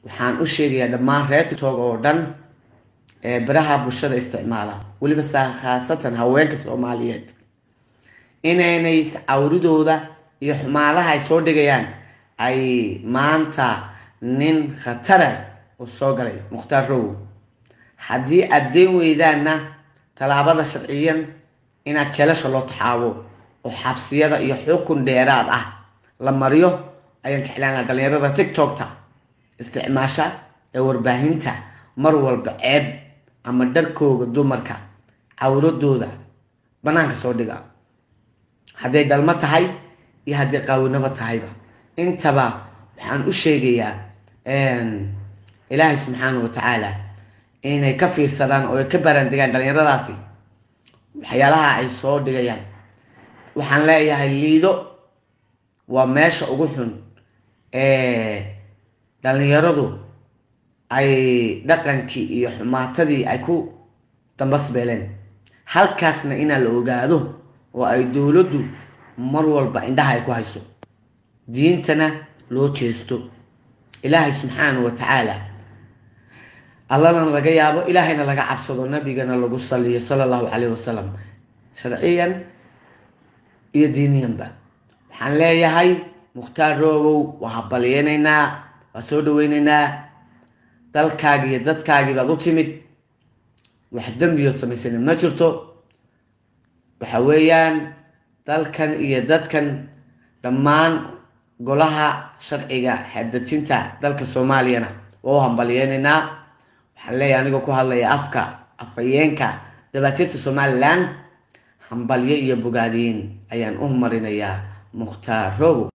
waxaan u sheegayaa dhammaan reer tiktok oo dhan ee baraha bulshada isticmaala weliba saa khaasatan haweenka soomaaliyeed inaynay cawridooda iyo xumaalaha ay soo dhigayaan ay maanta nin khatara uu soo galay mukhtaar rowow haddii aad deen weydaanna tallaabada sharciyan inaad jeelasha loo taxaabo oo xabsiyada iyo xukun dheeraad ah la mariyo ayaan jeclaan lahaa dhalinyarada tiktokta isticmaasha ee warbaahinta mar walba ceeb ama dharkooga dumarka cawradooda banaanka soo dhiga hadday dhalmo tahay iyo haddii qaawinabo tahayba intaba waxaan u sheegayaa ilaahay subxaana wa tacaala inay ka fiirsadaan oo ay ka baaraandegaan dhalinyaradaasi waxyaalaha ay soo dhigayaan waxaan leeyahay liido waa meesha ugu xun ee dhalinyaradu ay dhaqankii iyo xumaatadii ay ku dambasbeeleen halkaasna inaa la ogaado oo ay dowladdu mar walba indhaha ay ku hayso diintana loo jeesto ilaahay subxaana wa tacaala allana laga yaabo ilaahayna laga cabsado nabigana lagu saliyo sala allahu caleyh wasalam sharciyan iyo diiniyanba waxaan leeyahay mukhtaar roobow waa habalyeynaynaa waa soo dhaweyneynaa dalkaagi iyo dadkaagii baad u timid wax dembiyood samaysana ma jirto waxa weeyaan dalkan iyo dadkan dhammaan golaha sharciga xeerdejinta dalka soomaaliyana waa u hambalyeynaynaa waxaan leeyahay anigoo ku hadlaya afka afhayeenka dabaatirta somalilan hambalyo iyo bogaadiin ayaan u marinayaa mukhtaar robow